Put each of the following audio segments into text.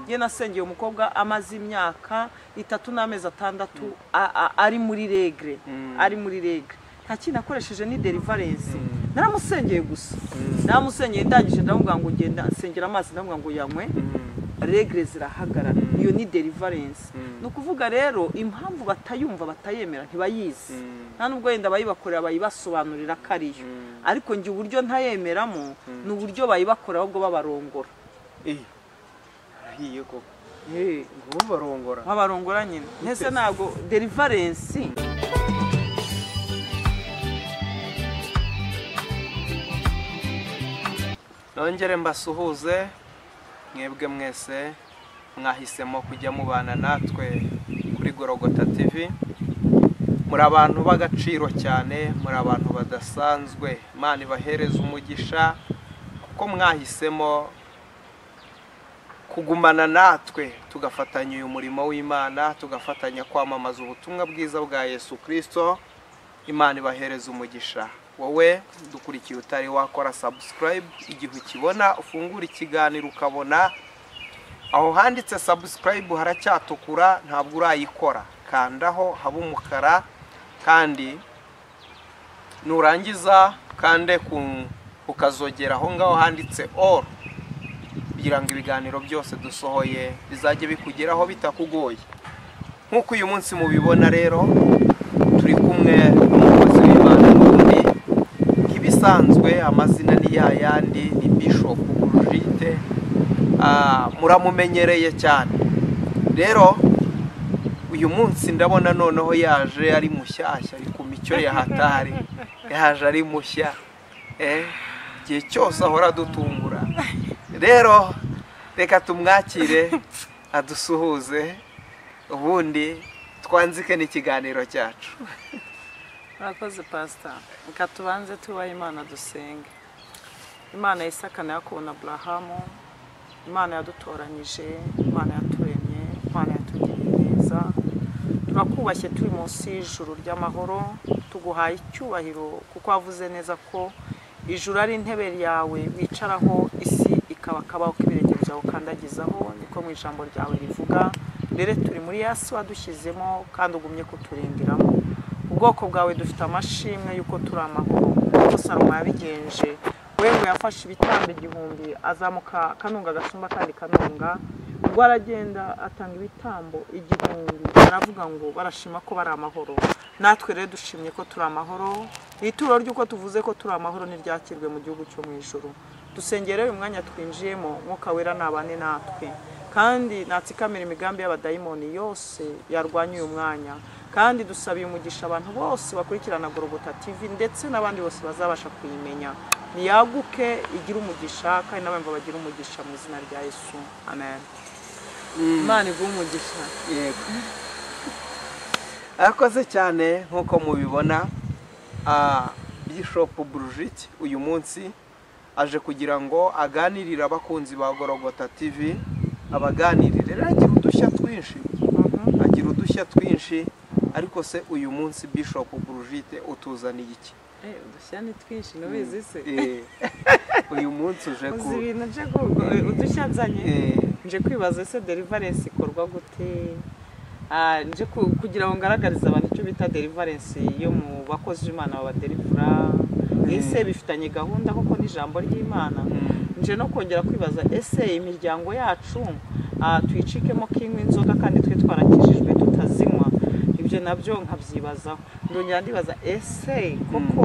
njye nasengeye umukobwa amaze imyaka itatu n'amezi atandatu a- a- ari muri regre ari muri regre nta kintu akoresheje ni delivarensi naramusengeye gusa naramusengeye ndangije ndamubwira ngo ngenda nsengera amazi ndamubwira ngo yanywe regre zirahagarara iyo ni delivarensi ni ukuvuga rero impamvu batayumva batayemera ntibayizi nta nubwo yenda abayibakorera bayibasobanurira ko ari yo ariko njye uburyo ntayemeramo ni uburyo bayibakora ahubwo babarongora iyi arahiye koko Eh, ngo barongora babarongora nyine mbese ntabwo delivarensi nongere mbasuhuze mwebwe mwese mwahisemo kujya mubana natwe kuri gorogota tv muri abantu b'agaciro cyane muri abantu badasanzwe imana ibahereza umugisha kuko mwahisemo kugumana natwe tugafatanya uyu murimo w'imana tugafatanya kwamamaza ubutumwa bwiza bwa yesu kirisito imana ibahereza umugisha wowe dukurikiye utari wakora subscribe igihe ukibona ufungura ikiganiro ukabona aho handitse subscribe haracyatukura ntabwo urayikora kandaho haba umukara kandi nurangiza kande ku ukazogera aho ngaho handitse all kugira ngo ibiganiro byose dusohoye bizajye bikugeraho bitakugoye nk'uko uyu munsi mubibona rero turi kumwe n'umukozi w'imana n'undi nk'ibisanzwe amazina ni ya yandi ni bishop burujite muramumenyereye cyane rero uyu munsi ndabona noneho yaje ari mushyashya ari ku micyo yahatari yaje ari mushya eh, igihe cyose ahora adutungura rero reka tumwakire adusuhuze ubundi twanzike n'ikiganiro cyacu murakoze pasita reka tubanze tubahe imana dusenge imana yisakana yakobo na burahamu imana yadutoranyije imana yaturemye imana yatugiriye neza turakubashye turi munsi y'ijuru ry'amahoro tuguhaye icyubahiro kuko wavuze neza ko ijuru ari intebe yawe wicaraho isi ikaba akabaho k'ibirenge byawe ukandagizaho niko mu ijambo ryawe rivuga mbere turi muri yasi wadushyizemo kandi ugumye kuturindiramo ubwoko bwawe dufite amashimwe y'uko turi amahoro kuko salomo yabigenje we ngo yafashe ibitambo igihumbi azamuka kanunga agasumba kandi kanunga ubwo aragenda atanga ibitambo igihumbi baravuga ngo barashima ko bari amahoro natwe rero dushimye ko turi amahoro ituro ry'uko tuvuze ko turi amahoro ntiryakirwe mu gihugu cyo mu ijoro dusengere uyu mwanya twinjiyemo mwuka wera nabane natwe kandi natsikamira imigambi y'abadayimoni yose yarwanya uyu mwanya kandi dusabiye umugisha abantu bose bakurikirana gorogota tv ndetse n'abandi bose bazabasha kuyimenya niyaguke igire umugisha kandi n'abumva bagira umugisha mu izina rya yesu amen imana iguha umugisha yego arakoze cyane nk'uko mubibona ah, bishop burujiti uyu munsi aje kugira ngo aganirire abakunzi ba gorogota tv abaganirire rero agira udushya twinshi agira udushya twinshi ariko se uyu munsi bishop burujite utuzaniye iki Eh, udushya ni twinshi n'ubizi se Eh, uyu munsi uje ku uzi ibintu nje ku- eh, udushya nzanye Eh, nje kwibaza ese delivarensi ikorwa gute Ah, nje ku- kugira ngo ngaragarize abantu icyo bita delivarensi yo mu bakozi b'imana babaderivura ese bifitanye gahunda koko n'ijambo ry'imana mm, nje no kongera kwibaza ese imiryango yacu ah, tuyicikemo kinywa inzoga kandi twe twarakijijwe tutazinywa ibyo nabyo nkabyibazaho ndongera ndibaza ese koko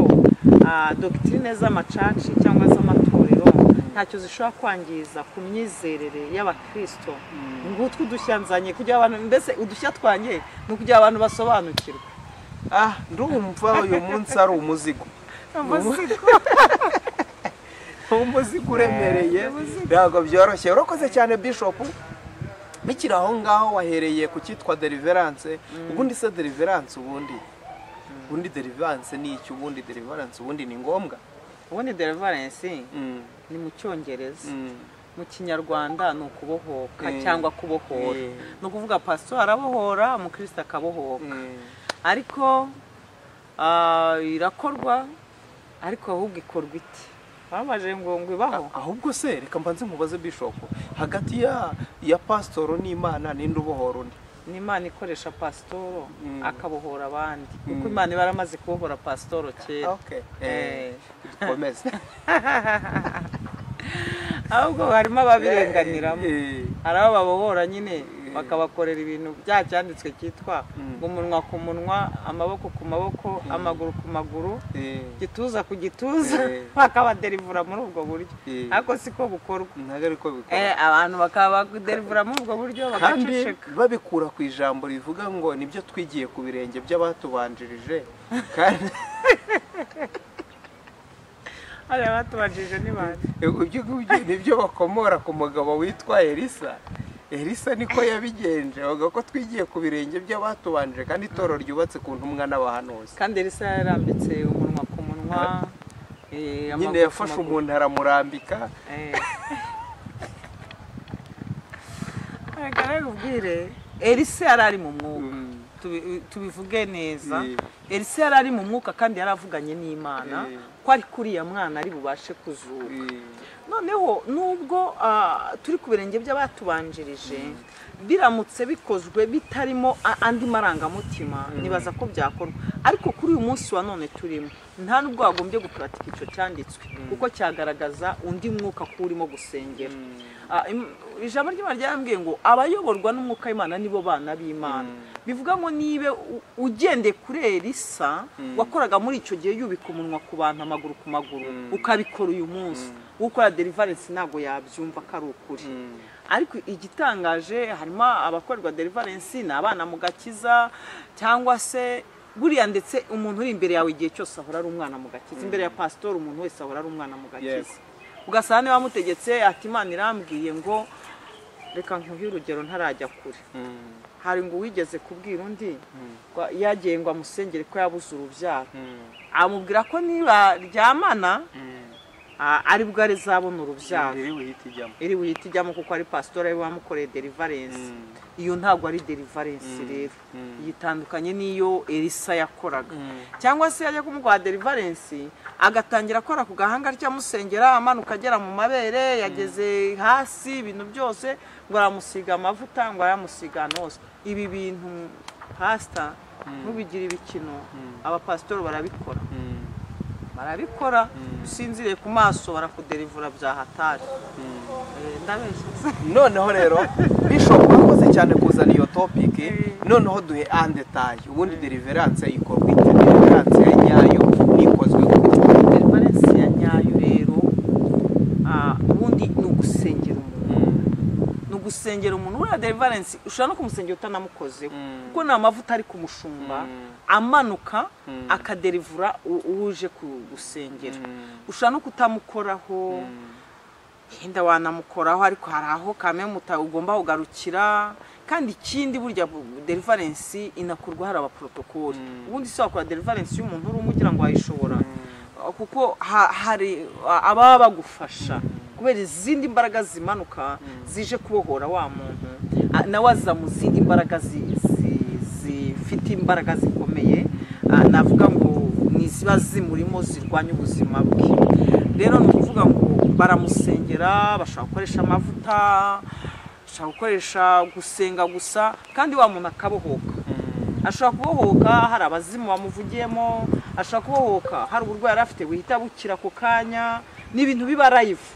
ah, dogitrine z'amacaci cyangwa z'amatorero ntacyo zishobora kwangiza ku myizerere y'abakristo ngutwe udushya nzanye kugira abantu mbese udushya twanjye ni ukugira abantu basobanukirwe ah ndumva uyu munsi ari umuzigo umuzigo uremereye ntabwo byoroshye urakoze cyane bishop bikiri aho ngaho wahereye ku cyitwa deliverance ubundi se deliverance ubundi ubundi deliverance ni iki ubundi deliverance ubundi ni ngombwa ubundi delivarensi Mm, ni mu cyongereza mm, mu kinyarwanda ni ukubohoka Eh. cyangwa kubohora Eh. ni ukuvuga pasito arabohora umukristo akabohoka mm. ariko ah, irakorwa ariko ahubwo ikorwa ite babaje ngo ngwibaho ahubwo se reka mbanze nkubaze bishop hagati ya ya pasitoro n'imana ninde ubohora undi ni imana ikoresha pasitoro Mm. akabohora abandi kuko Mm. imana iba yaramaze kubohora pasitoro kera okay Eh. eh dukomeze ahubwo harimo ababirenganiramo Eh, hari abo babohora nyine bakabakorera ibintu bya cyanditswe cyitwa Mm. umunwa ku munwa amaboko ku maboko amaguru ku maguru eh, gituza ku gituza Eh. bakabaderivura muri ubwo buryo Eh. ariko siko bukorwa ntabwo ari ko bikora Eh, abantu bakaba baderivura muri ubwo buryo kandi bagaceceka babikura ku ijambo rivuga ngo nibyo twigiye ku birenge by'abatubanjirije kandi hariya batubajije n'ibandi ibyo ngibyo nibyo bakomora ku mugabo witwa elisa elisa niko yabigenje bavuga ko twigiye ku birenge by'abatubanje kandi itoro ryubatse ku ntumwa n'abahanuzi kandi elisa yarambitse umunwa ku munwa eh, amaguru nyine ku yafashe maguru. umuntu aramurambika Eh. Reka nakubwire elisa yari ari mu mwuka Mm. Tubi- tubivuge neza Eh. elisa yari ari mu mwuka kandi yari avuganye n'imana Eh. ko ari kuriya mwana ari bubashe kuzuka noneho nubwo ah, turi ku birenge by'abatubanjirije biramutse bikozwe bitarimo a- andi marangamutima nibaza ko byakorwa ariko kuri uyu munsi wa none turimo nta nubwo wagombye guparatika icyo cyanditswe kuko cyagaragaza undi mwuka ko urimo gusengera Ah, im- ijambo ry'imana ryarambwiye ngo abayoborwa n'umwuka w'imana nibo bana b'imana bivuga ngo niba u- ugendeye kuri elisa wakoraga muri icyo gihe yubika umunwa ku bantu amaguru ku maguru ukabikora uyu munsi ukora deliverance ntabwo yabyumva ko ari ukuri ariko igitangaje harimo abakorerwa deliverance ni abana mu gakiza cyangwa se buriya ndetse umuntu uri imbere yawe igihe cyose ahora ari umwana mu gakiza imbere ya pasitori umuntu wese ahora ari umwana mu gakiza ugasanga niba wamutegetse ati imana irambwiye ngo reka nkuhe urugero ntarajya kure hari ngo uwigeze kubwira undi ngo yagiye ngo amusengere ko yabuze urubyaro amubwira ko niba ryamana a- aribwo arizabona urubyaro iri buhita ijyamo iri buhite ijyamo kuko ari pasitori ari we wamukoreye delivarensi Mm. iyo ntabwo ari delivarensi rero Mm. yitandukanye n'iyo elisa yakoraga cyangwa se yajya kumuguha delivarensi agatangira akora ku gahanga ryamusengera amanuka agera mu mabere yageze hasi ibintu byose ngo aramusiga amavuta ngo aramusiga ahantu hose ibi bintu pasita ntubigire ibikino abapasitori barabikora barabikora usinziriye ku maso barakuderivura bya hatari ndabeshya noneho rero bishop wakoze cyane kuzana iyo topiki noneho duhe andetaye ubundi deliverance ikorwa ite deliverance ya nyayo nikozwe gute? delivarensi ya nyayo rero ah, ubundi ni ugusengera umuntu ni ugusengera umuntu uriya delivarensi ushobora no kumusengera utanamukozeho Mm. kuko ni amavuta ari ku mushumba Mm. amanuka Mm. akaderivura u- uje ku- gusengera Mm. ushobora no kutamukoraho yenda wanamukoraho ariko hari aho kame muta ugomba kugarukira kandi ikindi burya bu- delivarensi inakorwa hari abaporotokoli ubundi si wakora delivarensi y'umuntu uri umwe ugira ngo wayishobora kuko ha- hari ababa bagufasha kubera izindi mbaraga zimanuka zije kubohora wa muntu ah, nawe aza mu zindi mbaraga zi- zi- zifite imbaraga zikomeye ah, navuga ngo ni ziba zimurimo zirwanya ubuzima bwe rero ni ukuvuga ngo baramusengera bashobora gukoresha amavuta bashobora gukoresha gusenga gusa kandi wa muntu akabohoka ashobora kubohoka hari abazimu bamuvugiyemo ashobora kubohoka hari uburwayi yari afite buhita bukira ako kanya ni ibintu biba rayivu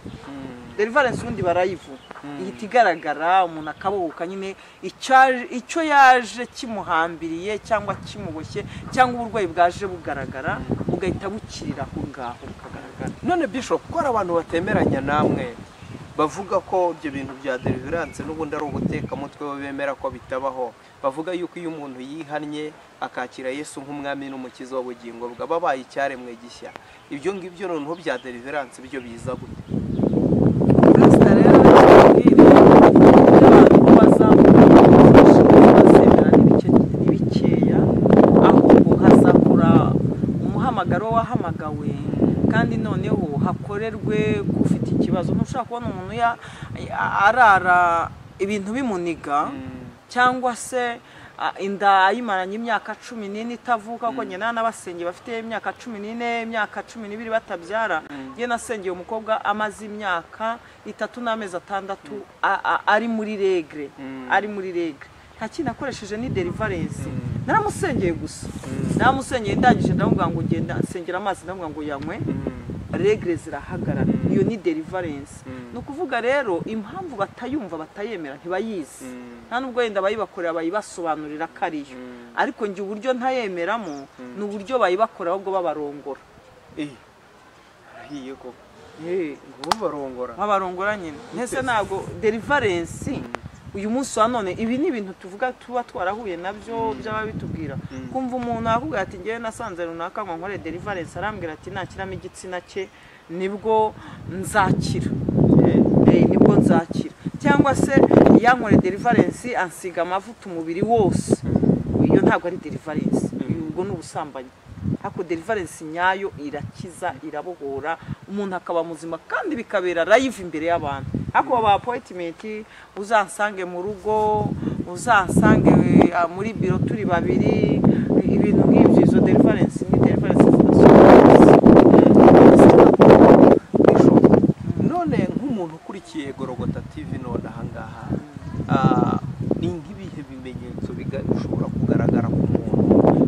derivarensi ubundi iba rayivu ihita igaragara umuntu akabohoka nyine icyaje- icyo yaje kimuhambiriye cyangwa kimuboshye cyangwa uburwayi bwaje bugaragara bugahita bukirira aho ngaho bukagaragara none bishop ko hari abantu batemeranya namwe bavuga ko ibyo bintu bya deliverance n'ubundi ari ubutekamutwe bo bemera ko bitabaho bavuga yuko iyo umuntu yihannye akakira yesu nk'umwami n'umukiza w'ubugingo bwe aba abaye icyaremwe gishya ibyo ngibyo noneho bya deliverance byo biza gute pasita rero yababwira abantu ko bazamufasha bazemera n'ibike- n'ibikeya ahubwo hazakora umuhamagaro wahamagawe kandi noneho hakorerwe kufite ikibazo ntushobora kubona umuntu ya- arara ibintu bimuniga cyangwa se ah, inda yimaranye imyaka cumi n'ine itavuka kuko nyina n'abasenge bafite imyaka cumi n'ine imyaka cumi n'ibiri batabyara njye nasengeye umukobwa amaze imyaka itatu n'amezi atandatu a- a- ari muri regre ari muri regre nta kintu akoresheje ni delivarensi naramusengeye gusa naramusengeye ndangije ndamubwira ngo ngenda nsengera amazi ndamubwira ngo yanywe regre zirahagarara iyo ni deliverance ni ukuvuga rero impamvu batayumva batayemera ntibayizi nta nubwo wenda abayibakorera bayibasobanurira ko ari yo ariko njye uburyo ntayemeramo ni uburyo bayibakorera ahubwo babarongora Eh, arahiye koko Eh, ngo barongora babarongora nyine mbese ntabwo deliverance uyu munsi wa none ibi ni ibintu tuvuga tuba twarahuye nabyo by'ababitubwira kumva umuntu akubwira ati ngewe nasanze runaka ngo nkore deliverance arambwira ati nakiramo igitsina cye nibwo nzakira Eh, nibwo nzakira cyangwa se yankore deliverance ansiga amavuta umubiri wose iyo ntabwo ari deliverance ubwo ni ubusambanyi ariko deliverance nyayo irakiza irabohora umuntu akaba muzima kandi bikabera live imbere y'abantu ariko baba appointment uzansange mu rugo uzansange eh, muri biro turi babiri ibintu nk'ibyo izo deliverance ni deliverance none nk'umuntu ukurikiye gorogota tivi none ahangaha ah, ni nk'ibihe bimenyetso biga- bishobora kugaragara ku muntu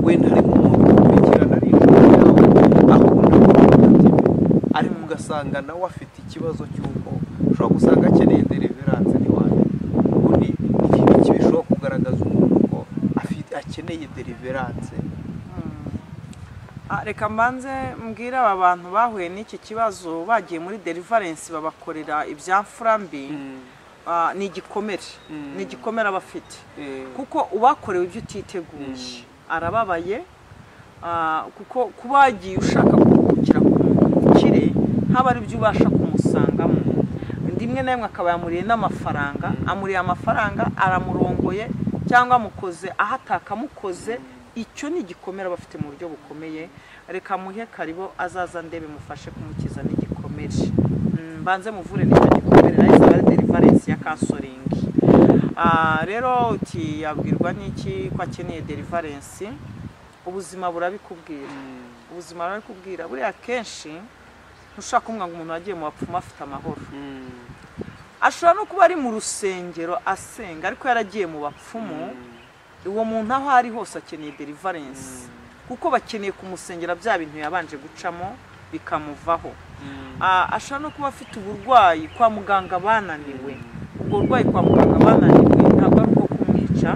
wenda harimo umuntu ukurikirana ari inshuti yawe akunda gorogota tivi ariko ugasanga nawe afite ikibazo cy'uko ushobora gusanga akeneye deliverance ntiwane ubundi iki ngiki bishobora kugaragaza umuntu ko afite akeneye deliverance Ah, reka mbanze mbwire aba bantu bahuye n'iki kibazo bagiye muri deliverance babakorera ibyamfura mbi ah, ni igikomere ni igikomere abafite Eh, kuko ubakorewe ibyo utiteguye arababaye ah, kuko kuba wagiye ushaka kuruhukira ku bukire ntaba ari byo ubasha kumusangamo rimwe na rimwe akaba yamuriye n'amafaranga amuriye amafaranga aramurongoye cyangwa amukoze aho atakamukoze icyo ni igikomere aba afite mu buryo bukomeye reka muhe karibo azaza ndebe mufashe kumukiza n'igikomere Mm, mbanze muvure n'icyo gikomere nayo izaba ari delivarensi ya kansoringi Ah, rero uti yabwirwa n'iki ko akeneye delivarensi ubuzima burabikubwira ubuzima burabikubwira buriya kenshi ntushaka kumva ngo umuntu wagiye mu bapfumu afite amahoro ashobora no kuba ari mu rusengero asenga ariko yaragiye mu bapfumu uwo muntu aho ari hose akeneye delivarensi kuko bakeneye kumusengera bya bintu yabanje gucamo bikamuvaho Ah, ashobora no kuba afite uburwayi kwa muganga bananiwe ubwo burwayi kwa muganga bananiwe ntabwo ari ubwo kumwica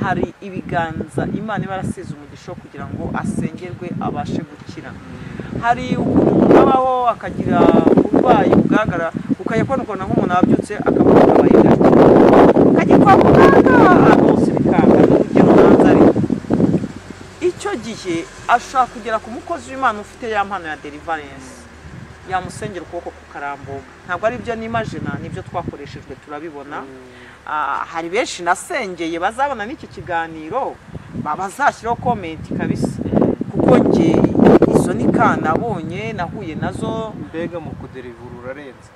hari ibiganza imana iba yarasize umugisha wo kugira ngo asengerwe abashe gukira hari ukuntu umuntu abaho akagira uburwayi bugaragara ukajya ukabona nk'umuntu wabyutse akaba yambaye ingofero ukajya kwa muganga ahantu hose bikanga urugero hanze ariko icyo gihe ashobora kugera ku mukozi w'imana ufite ya mpano ya deliverance yamusengera ukuboko kukarambuka ntabwo ari ibyo n'imajina nibyo twakoreshejwe turabibona Ah, hari benshi nasengeye bazabona n'iki kiganiro ba- bazashyiraho komenti kabisa kuko nge izo ni ka nabonye nahuye nazo mbega mu kuderivura urarenze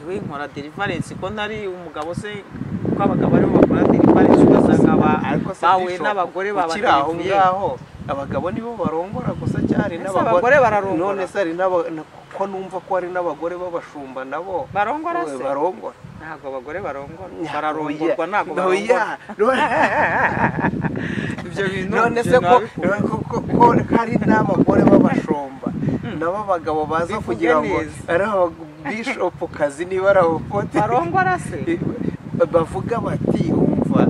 ngewe nkora deliverance ko ntari umugabo se kuko abagabo aribo bakora deliverance ugasanga ba- se bahuye Bishop, n'abagore ukiri aho babadelivuye ngaho abagabo nibo barongora gusa cyari Ese abagore n'abagore bararongora. none se hari n'aba- na- ko numva ko hari n'abagore b'abashumba nabo barongora Eh, se barongora ntabwo abagore barongora bararongorwa ntabwo No, barongora yeah. No- ibyo bintu none njye se ko nabikunze. ko- ko- ko hari n'abagore b'abashumba nabo abagabo baza Bivuge kugira ngo neza. ari ababishopu kazi niba ari abapote barongora se bavuga bati umva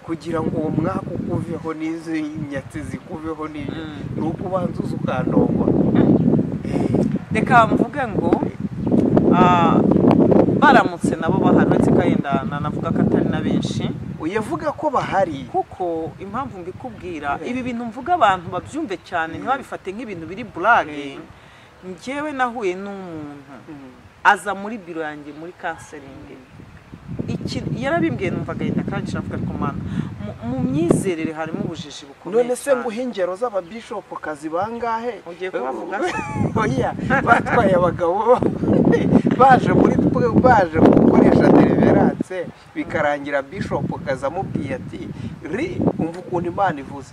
kugira ngo uwo mwaka ukuveho n'izi nyatsi zikuveho n'ibyo Mm. ni uko ubanza uza ukandongora reka mvuge ngo ah, baramutse nabo bahari uretse ko yenda nanavuga ko atari na benshi uyavuga ko bahari kuko impamvu mbikubwira ibi bintu mvuga abantu babyumve cyane ntibabifate nk'ibintu biri burage njyewe nahuye n'umuntu aza muri biro yanjye muri kanseringi iki yarabimbwiye numva agahita akarangira avuga ariko mana mu- mu myizerere harimo ubujiji bukomeye none se cyane." nguha ingero z'ababishopu kazi bangahe Ugiye kubavuga se? oya batwaye abagabo baje muri baje gukoresha televiziyo yaratse bikarangira bishop akaza amubwiye ati ri umva ukuntu imana ivuze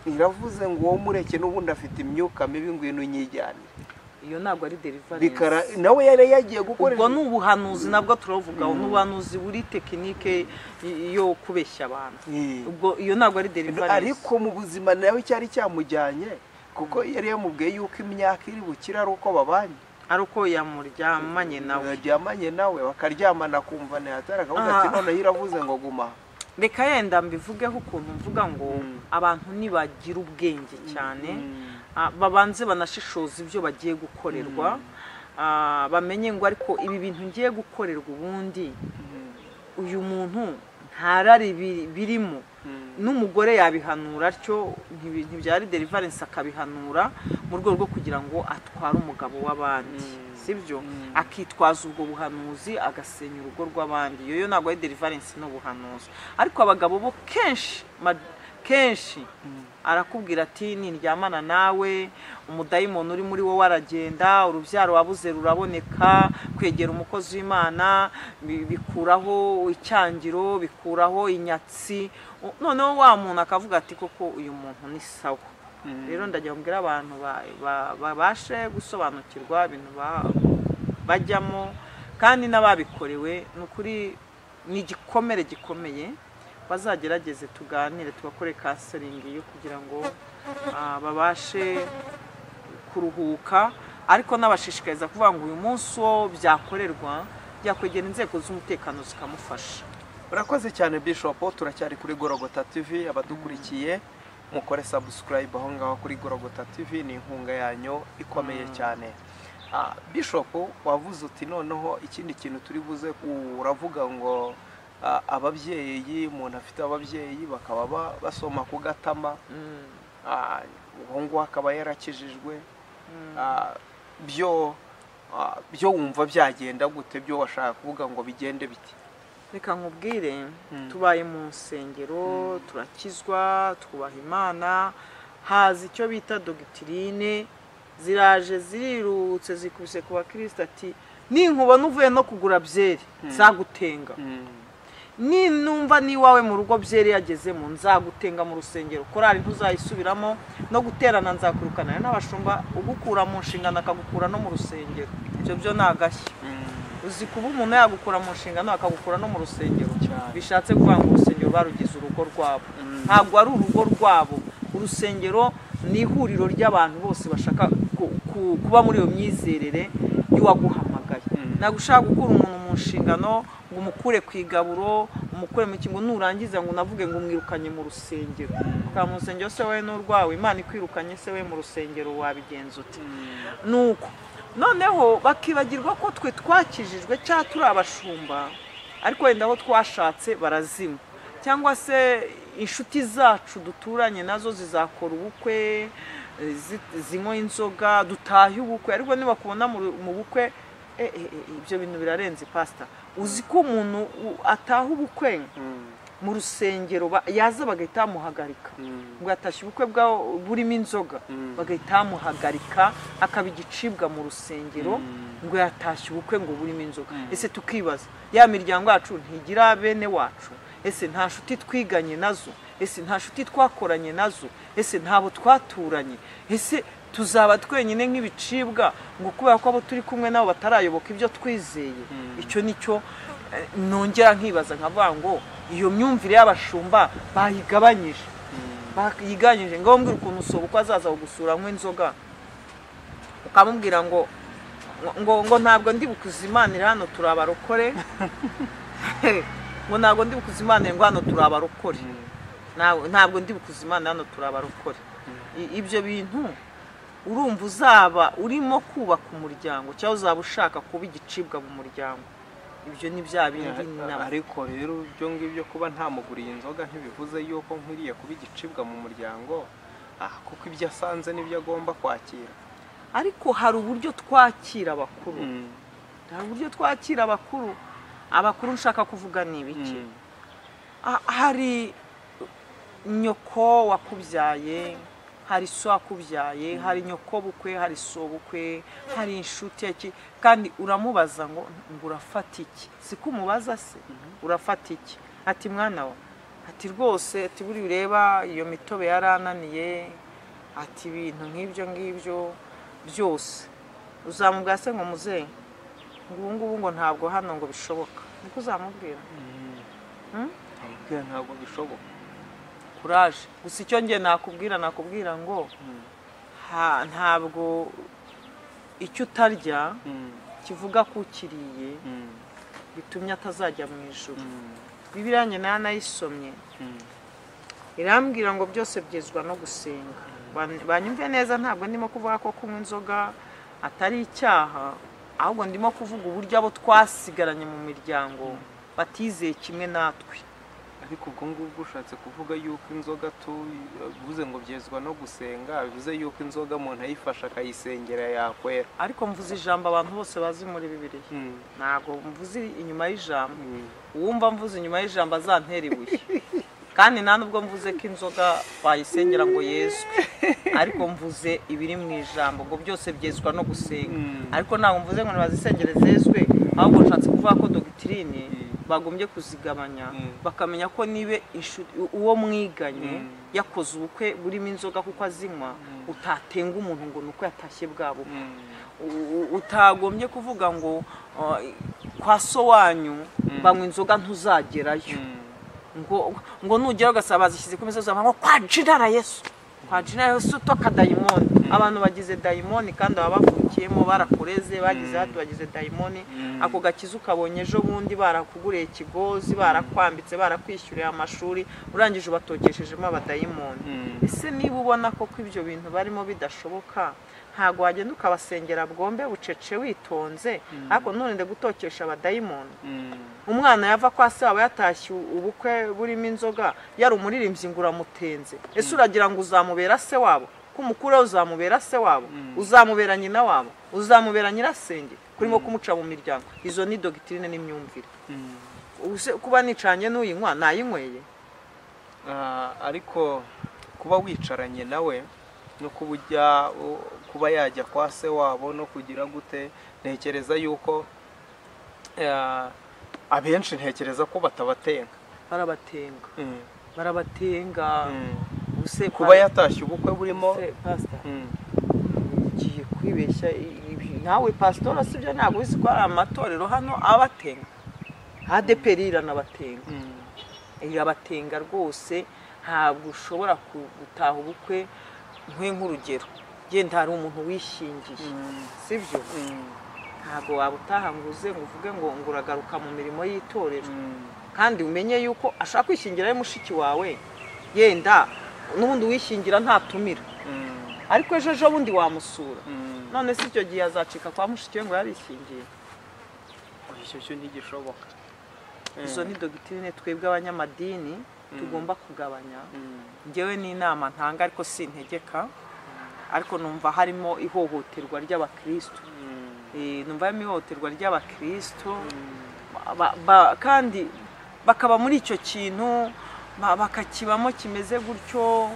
iravuze ngo wowe mureke n'ubundi afite imyuka mibi ngwino unyijyanire iyo ntabwo ari deliverance bikara nawe yari yagiye gukora ubwo ni ubuhanuzi nabwo turavugaho ni ubuhanuzi buri tekinike yo kubeshya abantu Eh. ubwo iyo ntabwo ari deliverance ariko mu buzima nawe cyari cyamujyanye kuko yari yamubwiye yuko imyaka iri bukire ari uko babanye ari uko yamuryamanye nawe baryamanye nawe bakaryamana kumva ntihatari akavuga ati Ah. noneho iravuze ngo guma aha." reka yenda mbivugeho ukuntu mvuga ngo Mm. abantu ntibagira ubwenge cyane Mm. Ah, babanze banashishoza ibyo bagiye gukorerwa Ah, bamenye ngo ariko ibi bintu ngiye gukorerwa ubundi uyu muntu ntarari biri- birimo Mm. n'umugore yabihanura atyo ntibi- ntibyari deliverance akabihanura mu rwego rwo kugira ngo atware umugabo w'abandi Mm. sibyo Mm. akitwaza ubwo buhanuzi agasenya urugo rw'abandi iyo yo ntabwo ari deliverance n'ubuhanuzi ariko abagabo bo kenshi ma- kenshi arakubwira ati nindyamana nawe umudayimoni uri muri wowe aragenda urubyaro wabuze ruraboneka kwegera umukozi w'imana bi- bikuraho icyangiro bikuraho inyatsi U- noneho wa muntu akavuga ati koko uyu muntu ni sawa rero ndagira ngo mbwire abantu ba- ba- babashe gusobanukirwa ibintu ba- bajyamo kandi n'ababikorewe ni ukuri ni igikomere gikomeye bazagerageze tuganire tugakore kanseringi yo kugira ngo ah, babashe kuruhuka ariko n'abashishikariza kuvuga ngo uyu munsi wo byakorerwa byakwegera inzego z'umutekano zikamufasha urakoze cyane bishop turacyari kuri gorogota tv abadukurikiye mukore subscribe aho ngaho kuri gorogota tv ni inkunga yanyu ikomeye cyane Ah, bishop wavuze uti noneho ikindi kintu turi buze ku- uravuga ngo ah, ababyeyi umuntu afite ababyeyi bakaba ba- basoma ku gatama Ah, uwo nguwo akaba yarakijijwe Ah, byo ah, byo wumva byagenda gute byo washaka kuvuga ngo bigende biti reka nkubwire Mm. tubaye mu nsengero turakizwa twubaha imana haza icyo bita dogitirine ziraje zirirutse zikubise ku bakristo ati ninkubona uvuye no kugura byeri nzagutenga ni numva n'iwawe mu rugo byeri yagezemo nzagutenga mu rusengero korari ntuzayisubiramo no guterana nzakurukana n'abashumba ugukura mu nshingano akagukura no mu rusengero ibyo byo ni agashya uzi kuba umuntu yagukura mu nshingano akagukura no mu rusengero Cyane. bishatse kuvuga ngo urusengero barugize urugo rwabo ntabwo ari urugo rwabo urusengero ni ihuriro ry'abantu bose bashaka ku- ku- kuba muri iyo myizerere y'uwaguhamagaye Mm. ntabwo ushaka gukura umuntu mu nshingano ngo umukure ku igaburo umukure mu kingo nurangiza ngo unavuge ngo umwirukanye mu rusengero ukaba mu rusengero se wowe n'urwawe imana ikwirukanye se we mu rusengero wabigenza ute nuko noneho bakibagirwa ko twe twakijijwe cyangwa turi abashumba ariko wenda aho twashatse barazima cyangwa se inshuti zacu duturanye nazo zizakora ubukwe eh, zi- zinywa inzoga dutahe ubukwe ariko nibakubona mu mu bukwe eh, eh, eh, ibyo bintu birarenze pasita uzi ko umuntu u- ataha ubukwe mu rusengero ba- yaza bagahita bamuhagarika ngo yatashye ubukwe bwa burimo inzoga Mm. bagahita bamuhagarika akaba igicibwa mu rusengero ngo yatashye ubukwe ngo burimo inzoga ese tukibaza ya miryango yacu ntigira bene wacu ese nta nshuti twiganye nazo ese nta nshuti twakoranye nazo ese ntabo twaturanye ese tuzaba twenyine nk'ibicibwa ngo kubera ko abo turi kumwe nabo batarayoboka ibyo twizeye icyo nicyo eh, nongera nkibaza nkavuga ngo iyo myumvire y'abashumba bayigabanyije bayigabanyije ngo mbwira ukuntu usobuka azaza kugusura nk'inzoga ukamubwira ngo ngo ngo ntabwo ndi bukuzimanira hano turi abarokore ngo ntabwo ndi bukuzimanira ngo hano turi abarokore Ntabwo- ntabwo ndi bukuzimanira hano turi abarokore I- ibyo bintu urumva uzaba urimo kubaka umuryango cyangwa uzaba ushaka kuba igicibwa mu muryango ibyo ni bya bindi nabo ariko rero ibyo ngibyo kuba ntamuguriye inzoga ntibivuze yuko nkwiriye kuba igicibwa mu muryango Ah, kuko ibyo asanze n'ibyo agomba kwakira ariko hari uburyo twakira abakuru hari uburyo twakira abakuru abakuru nshaka kuvuga ni ibiki Ah, hari nyoko wakubyaye hari so akubyaye hari nyoko bukwe hari so bukwe hari inshuti iki kandi uramubaza ngo ngo urafata iki siko umubaza se urafata iki ati mwana wa ati rwose ati buri ureba iyo mitobe yarananiye ati ibintu nk'ibyo ngibyo byose uzamubwira se ngo muzehe ngo ubu ngubu ngo ntabwo hano ngo bishoboka niko uzamubwira Ntabwo- ntabwo bishoboka kuraje gusa icyo ngiye nakubwira nakubwira ngo ha- ntabwo icyo utarya Mm, kivuga ko ukiriye mm, bitumye atazajya mu ijoro mm, bibiliya nyina yanayisomye mm. irambwira ngo byose byizwa no gusenga Ban- banyumve neza ntabwo ndimo kuvuga ko kunywa inzoga atari icyaha ahubwo ndimo kuvuga uburyo abo twasigaranye mu miryango batizeye kimwe natwe ariko ubwo ngubwo ushatse kuvuga yuko inzoga tu- bivuze ngo byezwa no gusenga bivuze yuko inzoga umuntu ayifashe akayisengera yakwera ariko mvuze ijambo abantu bose bazi muri bibiliya Mm, ntabwo mvuze inyuma y'ijambo mm. uwumva mvuze inyuma y'ijambo azantera ibuye kandi nta nubwo mvuze ko inzoga bayisengera ngo yezwe ariko mvuze ibiri mu ijambo ngo byose byezwa no gusenga Mm. ariko ntabwo mvuze ngo ntibazisengere zezwe ahubwo nshatse kuvuga ko dogitirine bagombye kuzigabanya Mm. bakamenya ko niba inshu- uwo mwiganye Mm. yakoze ubukwe burimo inzoga kuko azinywa utatenga umuntu ngo ni uko yatashye bwa bukwe Mm. u- utagombye kuvuga ngo uh, kwa so wanyu banywa inzoga ntuzagerayo ngo ngo nugera ugasaba bazishyize ku misozi bavuga ngo kwa jinara yesu kwa jinara yesu to kadayimoni abantu bagize dayimoni kandi baba bavukiyemo barakureze bagize hati bagize dayimoni ako gakiza ukabonye ejo bundi barakuguriye ikigozi barakwambitse barakwishyuriye amashuri urangije ubatokeshejemo abadayimoni Mm. ese niba ubona koko ibyo bintu barimo bidashoboka ntabwo wagenda ukabasengera bwombe bucece witonze ariko nturinde gutokesha abadayimoni Mm. umwana yava kwa se waba yatashye ubukwe burimo inzoga yari umuririmbyi ngo uramutenze ese uragira ngo uzamubera se wabo ko umukuru uzamubera se wabo uzamubera nyina wabo uzamubera nyirasenge kurimo kumuca mu miryango izo ni dogitirine n'imyumvire Mm. Ubuse kuba nicanye n'uyinywa nayinyweye Ah, ariko kuba wicaranye nawe no kuba ujya u- kuba yajya kwa se wabo no kugira gute ntekereza yuko ah, abenshi ntekereza ko batabatenga barabatenga Mm, barabatenga mm. Ubuse kuba yatashye ubukwe burimo Se, pastor Mm, ugiye kwibeshya ibi- nawe pasitora si byo ntabwo uzi ko hari amatorero hano abatenga adeperi iranabatenga mm, irabatenga rwose ntabwo ushobora ku- gutaha ubukwe nkwe nk'urugero genda hari umuntu wishingiye mm, sibyo mm, ntabwo waba utaha ngo uze ngo uvuge ngo ngo uragaruka mu mirimo y'itorero mm, kandi umenye yuko ashaka kwishingira ari mushiki wawe yenda n'ubundi wishingira ntatumira mm, ariko ejo ejo bundi wamusura mm. none si icyo gihe azacika kwa mushiki we ngo yarishingiye icyo cyo ntigishoboka izo ni dogitirine twebwe abanyamadini tugomba kugabanya Mm, ngewe ni inama ntanga ariko sintegeka ariko numva harimo ihohoterwa ry'abakristo mm, Eh, numva harimo ihohoterwa ry'abakristo mm. ba- ba- kandi bakaba muri icyo kintu ba- bakakibamo kimeze gutyo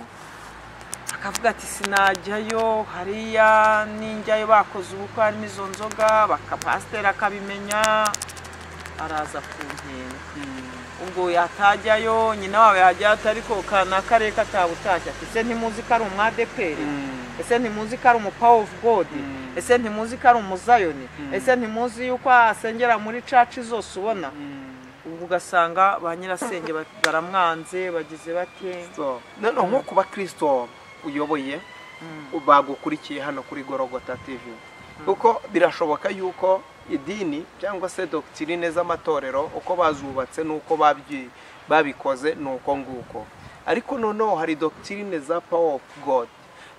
bakavuga ati sinajyayo hariya ninjyayo bakoze ubukwe harimo izo nzoga bakapasiteri akabimenya araza kuntenga ubwo yatajyayo nyina wawe yajyayo atari ko kana karere katabutashya ese ntimuzi ko ari umwadeperi ese ntimuzi ko ari umupawa ofu godi Mm. ese ntimuzi ko ari umuzayoni ese ntimuzi yuko asengera muri caci zose ubona ubwo ugasanga ba nyirasenge ba- baramwanze bagize bate So, noneho nko kuba kirisito uyoboye bagukurikiye hano kuri gorogota tv kuko birashoboka yuko idini cyangwa se dogitirine z'amatorero uko bazubatse n'uko babyi- babikoze ni uko nguko ariko noneho hari dogitirine za power of god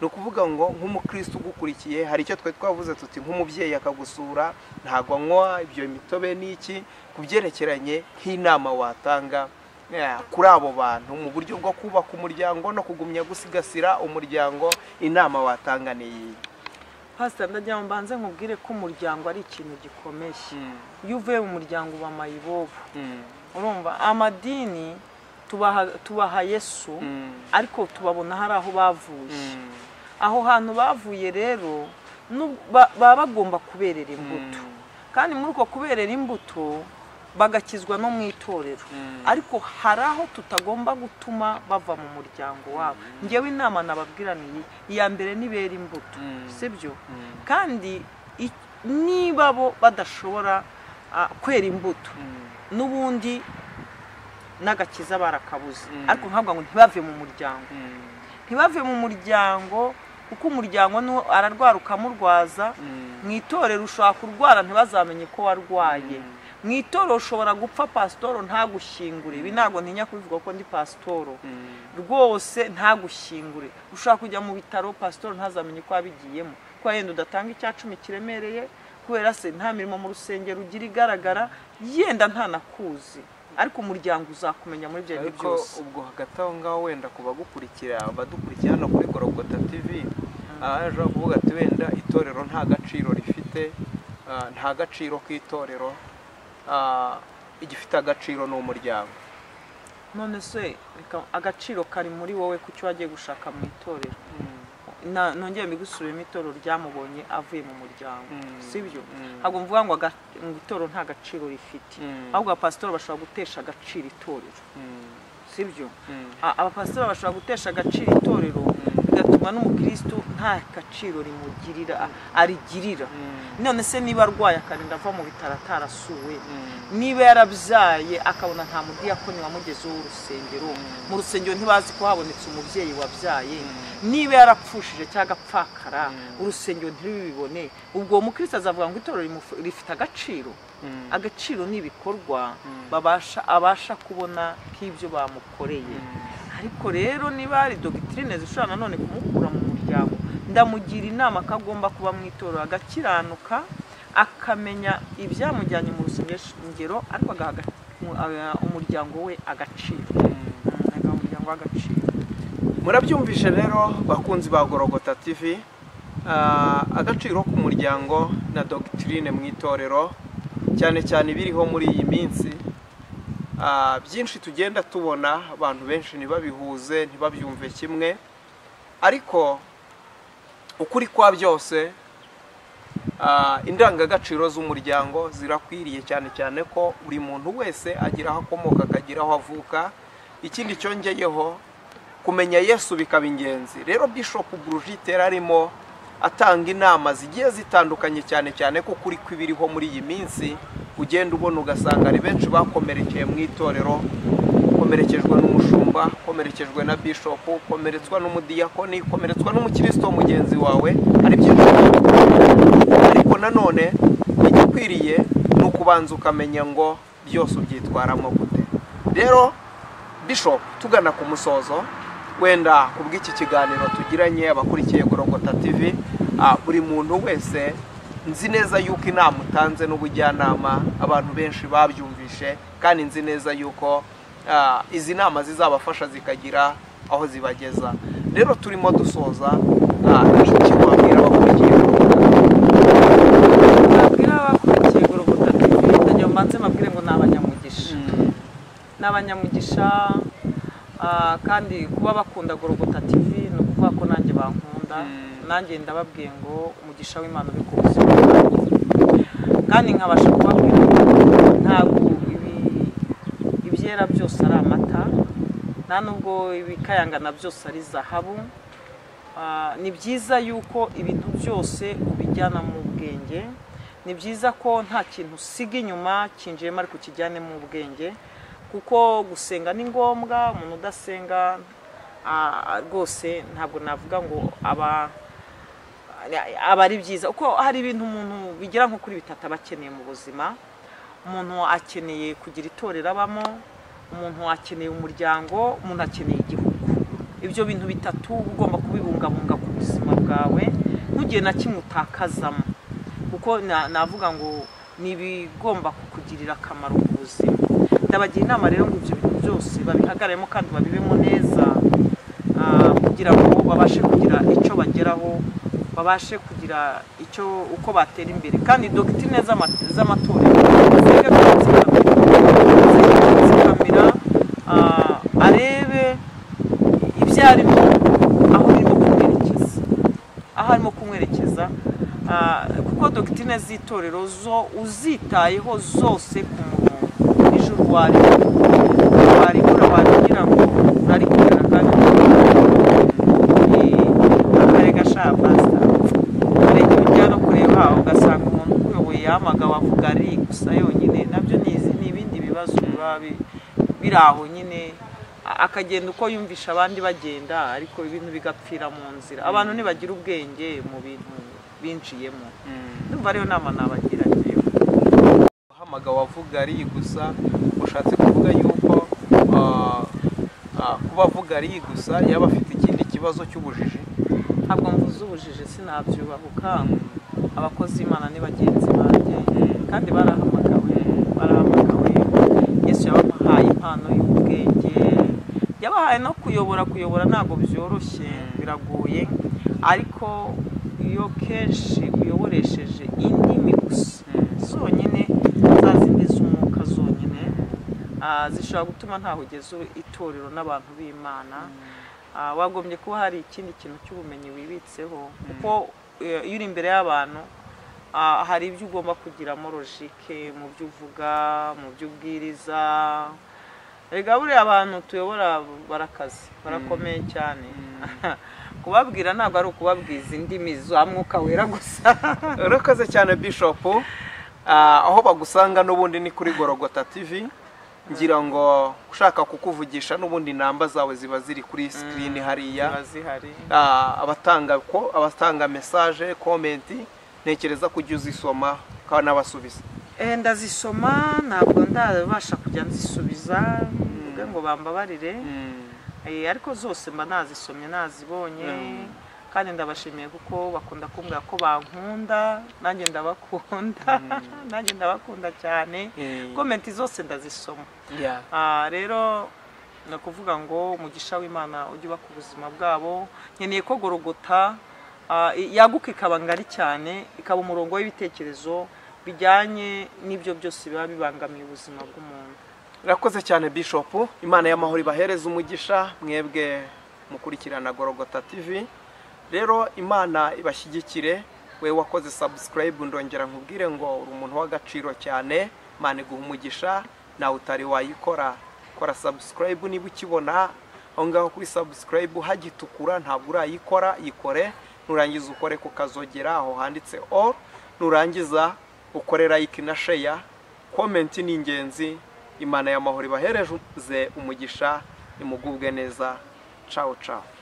ni ukuvuga ngo nk'umukristo ugukurikiye hari icyo twe twavuze tuti nk'umubyeyi akagusura ntabwo anywa ibyo mitobe n'iki ku byerekeranye nk'inama watanga Yeah, kuri abo bantu mu buryo bwo kubaka umuryango no kugumya gusigasira umuryango inama watanga ni iyi pasita ndagira ngo mbanze nkubwire ko umuryango ari ikintu gikomeye iyo uvuye mu muryango uba mayibobo urumva amadini tubaha tubaha yesu Mm. ariko tubabona hari aho bavuye Mm. aho hantu bavuye rero nu- ba- baba bagomba kuberera imbuto kandi muri uko kuberera imbuto bagakizwa no mu itorero ariko hari aho tutagomba gutuma bava mu muryango wabo ngewe inama nababwira ni iyi iya mbere nibera imbuto sibyo kandi i- niba bo badashobora ah, kwera imbuto n'ubundi n'agakiza barakabuze Mm. ariko nkavuga ngo ntibave mu muryango ntibave mu muryango kuko umuryango niwo ararwara ukamurwaza mu itorero ushobora kurwara ntibazamenye ko warwaye mu itorero ushobora gupfa pasitoro ntagushyingure ibi ntabwo ntinya kubivuga ko ndi pasitoro rwose ntagushyingure ushobora kujya mu bitaro pasitoro ntazamenye ko wabigiyemo ko yenda udatanga icya cumi kiremereye kubera se nta mirimo mu rusengero ugira igaragara yenda ntanakuzi ariko umuryango uzakumenya muri ibyo bintu ariko byose ubwo hagati aho ngaho wenda ku bagukurikira abadukurikira hano kuri gorogota tv aha ashobora kuvuga ati wenda itorero nta gaciro rifite ah, nta gaciro k'itorero ah, igifite agaciro ni umuryango none se reka agaciro kari muri wowe ku cyo wagiye gushaka mu itorero Na- nongeye mbigusubiyemo itorero ryamubonye avuye mu muryango Mm. sibyo Mm. ntabwo mvuga ngo aga- ngo itorero nta gaciro rifite Mm. ahubwo abapasitori bashobora gutesha agaciro itorero Mm. sibyo Mm. A- abapasitori bashobora gutesha agaciro itorero bigatuma n'umukristo nta gaciro rimugirira a- arigirira Mm. none se niba arwaye akarinda ava mu bitaro atarasuwe Mm. niba yarabyaye akabona nta mudiyakoni wamugezeho w'urusengero mu rusengero ntibazi ko habonetse umubyeyi wabyaye niba yarapfushije cyangwa agapfakara urusengero ntirubibone ubwo uwo mukristo azavuga ngo itorero rimufu- rifite agaciro Mm. agaciro ni ibikorwa babasha abasha kubona k'ibyo bamukoreye ariko rero niba hari dogitirine zishobora nanone kumukura mu muryango ndamugira inama ko agomba kuba mu itorero agakiranuka akamenya ibyamujyanye mu rusengero ariko agaha aga- mu- aga- umuryango we agaciro Mm, agaha umuryango we agaciro murabyumvishe rero bakunzi ba gorogota tv Ah, agaciro k'umuryango na dogitirine mu itorero cyane cyane ibiriho muri iyi minsi Ah, byinshi tugenda tubona abantu benshi ntibabihuze ntibabyumve kimwe ariko ukuri kwa byose ah, indangagaciro z'umuryango zirakwiriye cyane cyane ko buri muntu wese agira aho akomoka akagira aho avuka ikindi cyongeyeho kumenya yesu bikaba ingenzi rero bishop Brigitte yari arimo atanga inama zigiye zitandukanye cyane cyane ko kuri kw'ibiriho muri iyi minsi ugenda ubona ugasanga hari benshi bakomerekeye mu itorero komerekejwe n'umushumba komerekejwe na bishop komeretswa n'umudiyakoni komeretswa n'umukristo mugenzi wawe hari byinshi ariko nanone igikwiriye ni ukubanza ukamenya ngo byose ubyitwaramo gute rero bishop tugana ku musozo wenda ku bw'iki kiganiro tugiranye abakurikiye gorogota tv ah, buri muntu wese nzi neza yuko inama utanze n'ubujyanama abantu benshi babyumvishe kandi nzi neza yuko ah, izi nama zizabafasha zikagira aho zibageza rero turimo dusoza ah, ni iki wabwira abakurikiye gorogota babwira abakurikiye gorogota tv ndagira ngo mbanze mbabwire ngo ni abanyamugisha ni abanyamugisha ah, kandi kuba bakunda gorogota tv ni ukuvuga ko nanjye bankunda Mm. nanjye ndababwiye ngo umugisha w'imana uri ku buzima bwanjye. kandi nkabasha kubabwira ngo ntabwo ibi- ibyera byose ari amata nta nubwo ibikayangana byose ari zahabu Ah, ni byiza yuko ibintu byose ubijyana mu bwenge ni byiza ko nta kintu usiga inyuma kinjiyemo ariko ukijyane mu bwenge kuko gusenga ni ngombwa umuntu udasenga ah, rwose ntabwo navuga ngo aba aba ari byiza kuko hari ibintu umuntu bigera nko kuri bitatu aba akeneye mu buzima umuntu akeneye kugira itorero abamo umuntu akeneye umuryango umuntu akeneye igihugu ibyo bintu bitatu uba ugomba kubibungabunga ku buzima bwawe ntugire na kimwe utakazamo kuko na- navuga ngo ni ibigomba kukugirira akamaro ku buzima ndabagira inama rero ngo ibyo bintu byose babihagararemo kandi babibemo neza ah, kugira ngo babashe kugira icyo bageraho babashe kugira icyo uko batera imbere kandi dogitine z'ama- z'amatorero zige kuzikamira arebe ibyo arimo aho birimo kumwerekeza aho arimo kumwerekeza ah, kuko dogitine z'itorero zo uzitayeho zose ku murongo n'ijoro warimo waribura wagira ngo urarikorera kandi akarega sha pasita urege ujya no kureba aho ugasanga umuntu ukuyoboye yahamagawe avuga ari gusa yonyine nabyo ni izi- ni ibindi bibazo biba bi- biri aho nyine A- akagenda uko yumvisha abandi bagenda ariko ibintu bigapfira mu nzira abantu ntibagira ubwenge mu bintu binjiyemo ndumva ariyo nama nabagira njyewe uhamagawe avuga ari gusa ushatse kuvuga yuko ah, ah, kuba avuga ari gusa yaba afite ikindi kibazo cy'ubujiji ntabwo mvuze ubujije sinabyubahuka abakozi b'imana ni bagenzi banjye kandi barahamagawe barahamagawe yesu yabahaye impano y'ubwenge yabahaye no kuyobora kuyobora ntabwo byoroshye biragoye ariko iyo kenshi uyoboresheje indimi gusa zonyine za zindi z'umwuka zonyine ah, zishobora gutuma ntaho ugeza itorero n'abantu b'imana Ah, wagombye kuba hari ikindi kintu cy'ubumenyi wibitseho kuko eh, iyo uri imbere y'abantu ah, hari ibyo ugomba kugiramo logike mu byo uvuga mu byo ubwiriza erega buriya abantu tuyobora barakaze barakomeye cyane kubabwira ntabwo ari ukubabwiza indimi za mwuka wera gusa urakaze cyane bishop Ah, aho bagusanga n'ubundi ni kuri gorogota tv ngira ngo ushaka kukuvugisha n'ubundi namba zawe ziba ziri kuri screen hariya ziba zihari Ah, abatanga ko abatanga message comment ntekereza kujya uzisoma kandi n'abasubiza Eh, ndazisoma ntabwo ndabasha kujya nzisubiza mvuge ngo bambabarire Eh, ariko zose mba nazisomye nazibonye kandi ndabashimiye kuko bakunda kumbwira ko bankunda nanjye ndabakunda nanjye ndabakunda cyane Eh. komenti zose ndazisoma Yeah. Ah, rero ni ukuvuga ngo umugisha w'imana ujye uba ku buzima bwabo nkeneye ko gorogota ah, i- yaguka ikaba ngari cyane ikaba umurongo w'ibitekerezo bijyanye n'ibyo byose biba bibangamiye ubuzima bw'umuntu urakoze cyane bishop imana y'amahoro ibahereze umugisha mwebwe mukurikirana gorogota tv rero imana ibashyigikire we wakoze subscribe ndongera nkubwire ngo uri umuntu w'agaciro cyane imana iguha umugisha nawe utari wayikora kora subscribe niba ukibona aho ngaho kuri subscribe hagitukura ntabwo urayikora yikore nurangiza ukore ku kazogera aho handitse all nurangiza ukore like na share komenti ni ingenzi imana y'amahoro ibahereze umugisha imugubwe neza cawo cawo